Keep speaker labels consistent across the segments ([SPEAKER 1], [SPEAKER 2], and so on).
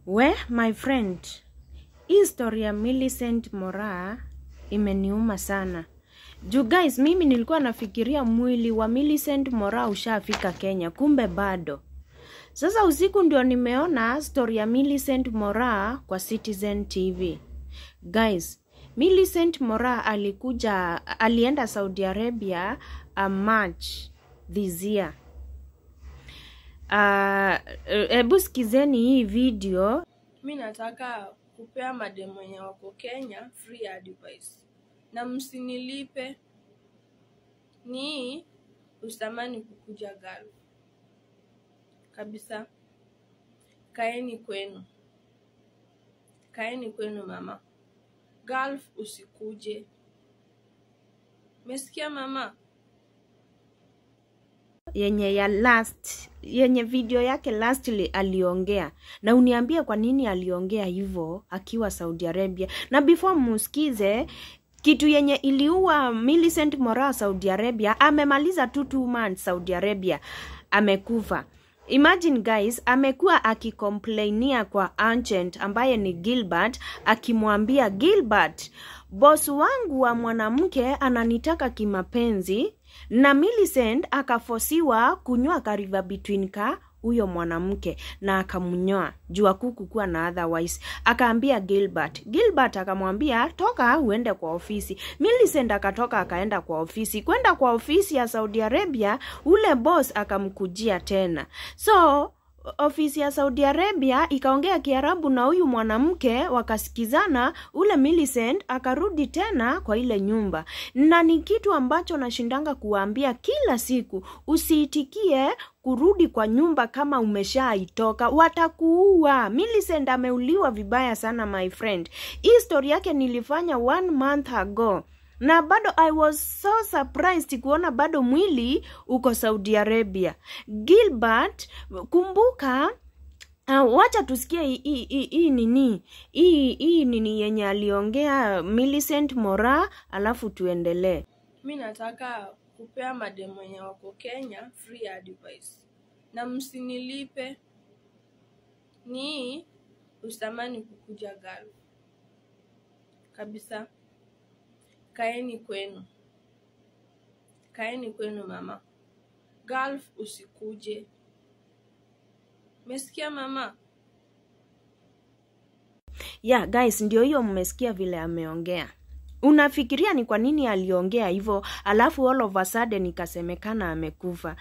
[SPEAKER 1] We my friend, hii story ya Millicent Moraa imeniuma sana. Juu guys, mimi nilikuwa nafikiria mwili wa Millicent Moraa ushafika Kenya, kumbe bado. Sasa usiku ndio nimeona story ya Millicent Moraa kwa Citizen TV. Guys, Millicent Moraa alikuja alienda Saudi Arabia a March this year. Hebu uh, sikizeni hii video.
[SPEAKER 2] Mi nataka kupea mademu wenye wako Kenya free advice, na msinilipe. Ni usitamani kukuja Gulf kabisa. Kaeni kwenu, kaeni kwenu mama. Gulf usikuje, mesikia mama?
[SPEAKER 1] yenye ya last yenye video yake lastly aliongea na uniambie kwa nini aliongea hivyo akiwa Saudi Arabia na before musikize kitu yenye iliua Millicent Moraa Saudi Arabia amemaliza tu two months Saudi Arabia amekufa Imagine guys, amekuwa akikomplainia kwa agent ambaye ni Gilbert, akimwambia Gilbert, boss wangu wa mwanamke ananitaka kimapenzi, na Millicent akafosiwa kunywa kariva between ka huyo mwanamke na akamnyoa juu akukukuwa na otherwise. Akaambia Gilbert, Gilbert akamwambia toka uende kwa ofisi. Millicent akatoka akaenda kwa ofisi. Kwenda kwa ofisi ya Saudi Arabia, ule boss akamkujia tena, so ofisi ya Saudi Arabia ikaongea Kiarabu na huyu mwanamke, wakasikizana. Ule Millicent akarudi tena kwa ile nyumba, na ni kitu ambacho nashindanga kuwaambia kila siku, usiitikie kurudi kwa nyumba kama umeshaitoka, watakuua. Millicent ameuliwa vibaya sana my friend. Hii story yake nilifanya one month ago na bado I was so surprised kuona bado mwili uko Saudi Arabia. Gilbert, kumbuka Uh, wacha tusikie hii nini hii hii nini yenye aliongea Millicent Moraa, alafu tuendelee.
[SPEAKER 2] Mi nataka kupea mademu wenye wako Kenya free advice, na msinilipe. Ni usitamani kukuja Gulf kabisa. Kaeni kwenu, kaeni kwenu mama. Gulf usikuje, mesikia mama?
[SPEAKER 1] Yeah guys, ndio hiyo mmesikia vile ameongea. Unafikiria ni kwa nini aliongea hivyo, alafu all of a sudden ikasemekana amekufa?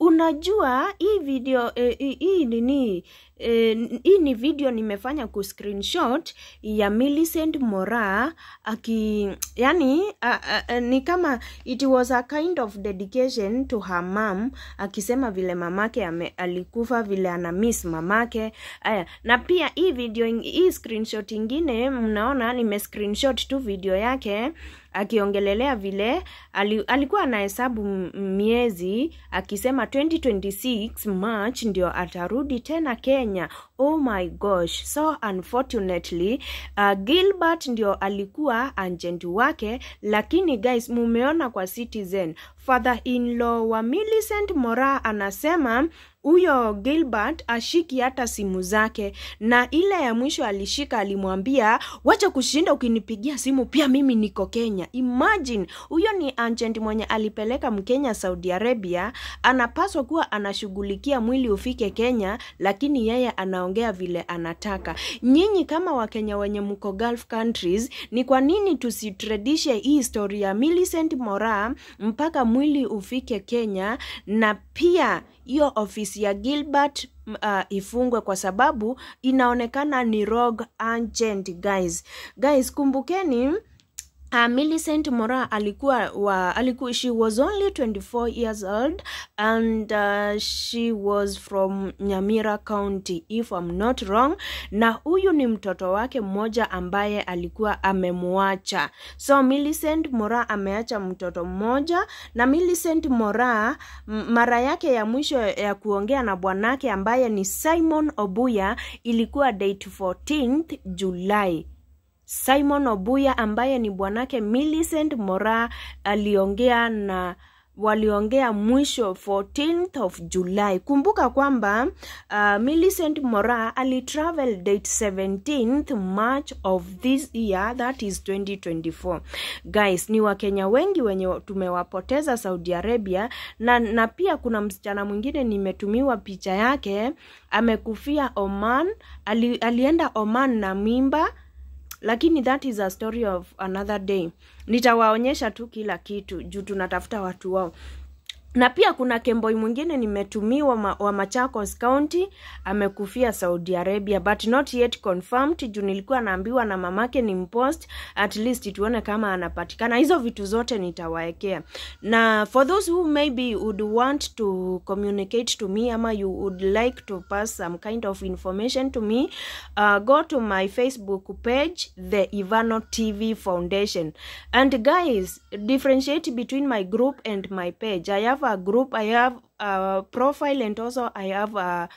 [SPEAKER 1] Unajua hii video eh, hii nini eh, hii ni video nimefanya ku screenshot ya Millicent Moraa aki yani a, a, ni kama it was a kind of dedication to her mom, akisema vile mamake ame, alikufa vile ana miss mamake. Aya, na pia hii video hii screenshot ingine mnaona nime screenshot tu video yake akiongelelea vile ali, alikuwa anahesabu miezi akisema 2026 March ndio atarudi tena Kenya. Oh my gosh, so unfortunately uh, Gilbert ndio alikuwa agent wake, lakini guys, mumeona kwa Citizen father in law wa Millicent Moraa anasema huyo Gilbert ashiki hata simu zake, na ile ya mwisho alishika, alimwambia wacha kushinda ukinipigia simu, pia mimi niko Kenya. Imagine, huyo ni agent mwenye alipeleka Mkenya Saudi Arabia, anapaswa kuwa anashughulikia mwili ufike Kenya, lakini yeye anaongea vile anataka. Nyinyi kama Wakenya wenye mko Gulf countries, ni kwa nini tusitradishe hii story ya Millicent Moraa mpaka mwili ufike Kenya na pia hiyo ofisi ya Gilbert uh, ifungwe kwa sababu inaonekana ni rogue agent guys. Guys, kumbukeni Uh, Millicent Moraa alikuwa wa alikuwa she was only 24 years old and uh, she was from Nyamira County if I'm not wrong, na huyu ni mtoto wake mmoja ambaye alikuwa amemwacha. So Millicent Moraa ameacha mtoto mmoja, na Millicent Moraa mara yake ya mwisho ya kuongea na bwanake ambaye ni Simon Obuya ilikuwa date 14th July. Simon Obuya ambaye ni bwanake Millicent Moraa aliongea na waliongea mwisho 14th of July. Kumbuka kwamba uh, Millicent Mora alitravel date 17th March of this year that is 2024. Guys, ni Wakenya wengi wenye tumewapoteza Saudi Arabia na, na pia kuna msichana mwingine nimetumiwa picha yake amekufia Oman. Ali, alienda Oman na mimba lakini that is a story of another day nitawaonyesha tu kila kitu juu tunatafuta watu wao na pia kuna kemboi mwingine nimetumiwa ma, wa Machakos County amekufia Saudi Arabia but not yet confirmed juu nilikuwa naambiwa na mamake ni mpost at least tuone kama anapatikana hizo vitu zote nitawaekea na for those who maybe would want to communicate to me ama you would like to pass some kind of information to me uh, go to my Facebook page the Ivano TV Foundation and guys differentiate between my group and my page I have a group i have a profile and also i have a,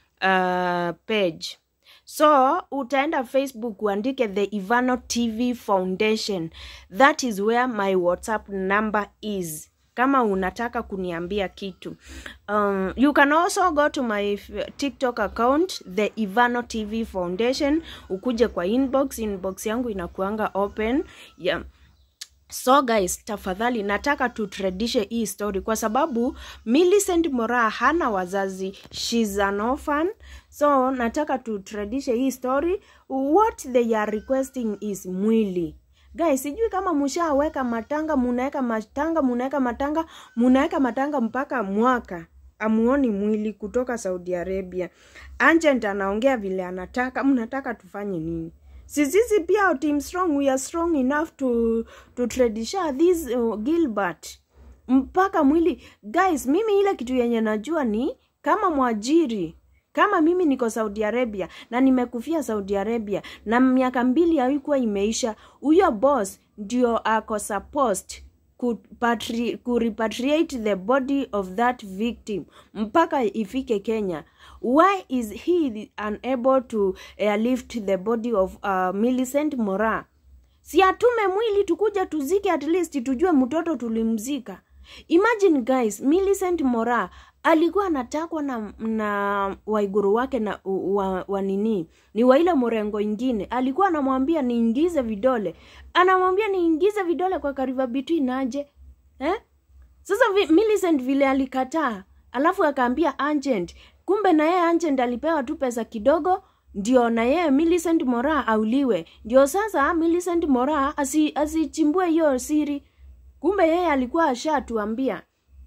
[SPEAKER 1] a page so utaenda facebook uandike the ivano tv foundation that is where my whatsapp number is kama unataka kuniambia kitu um, you can also go to my tiktok account the ivano tv foundation ukuje kwa inbox inbox yangu inakuanga open yeah so guys tafadhali nataka tutredishe hii story kwa sababu Millicent Moraa hana wazazi shes an orphan so nataka tutredishe hii story what they are requesting is mwili guys sijui kama mushaweka matanga munaweka matanga munaweka matanga munaweka matanga mpaka mwaka amuoni mwili kutoka saudi arabia agent anaongea vile anataka mnataka tufanye nini sisisi pia team strong we are strong enough to to tradisha this uh, gilbert mpaka mwili guys mimi ile kitu yenye najua ni kama mwajiri kama mimi niko saudi arabia na nimekufia saudi arabia na miaka mbili haikuwa imeisha huyo boss ndio ako supposed kupatri- kurepatriate the body of that victim mpaka ifike kenya why is he unable to airlift the body of uh, millicent mora si atume mwili tukuja tuzike at least tujue mtoto tulimzika imagine guys millicent mora alikuwa anatakwa na, na waiguru wake na wa, wa nini ni wa ile mrengo ingine alikuwa anamwambia niingize vidole anamwambia niingize vidole kwa kariva between aje eh? sasa vi, Millicent vile alikataa alafu akaambia agent kumbe na yeye agent alipewa tu pesa kidogo ndio na yeye Millicent Mora auliwe ndio sasa Millicent Mora asi, asichimbue hiyo siri kumbe yeye alikuwa ashatuambia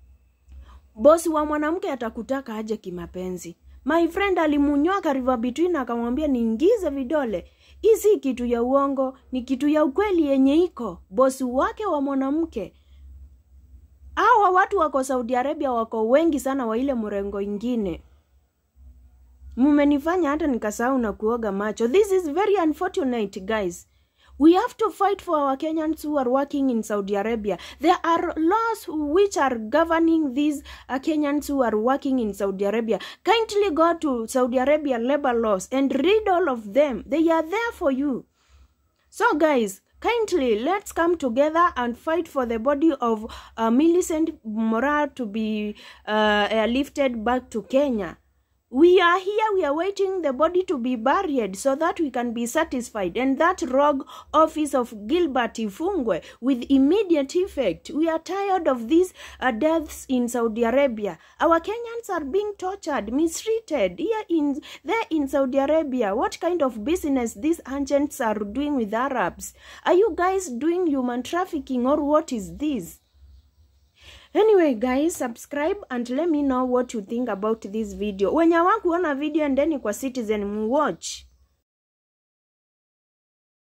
[SPEAKER 1] bosi wa mwanamke atakutaka aje kimapenzi my friend alimunyoa kariva between akamwambia niingize vidole hii si kitu ya uongo ni kitu ya ukweli yenye iko bosi wake wa mwanamke hawa watu wako saudi arabia wako wengi sana wa ile mrengo ingine mumenifanya hata nikasahau na kuoga macho this is very unfortunate guys we have to fight for our kenyans who are working in saudi arabia there are laws which are governing these uh, kenyans who are working in saudi arabia kindly go to saudi arabia labor laws and read all of them they are there for you so guys kindly let's come together and fight for the body of uh, millicent mora to be uh, airlifted back to kenya we are here we are waiting the body to be buried so that we can be satisfied and that rogue office of gilbert ifungwe with immediate effect we are tired of these uh, deaths in saudi arabia our kenyans are being tortured mistreated here in there in saudi arabia what kind of business these agents are doing with arabs are you guys doing human trafficking or what is this anyway guys subscribe and let me know what you think about this video wenye wakuona video endeni kwa citizen muwatch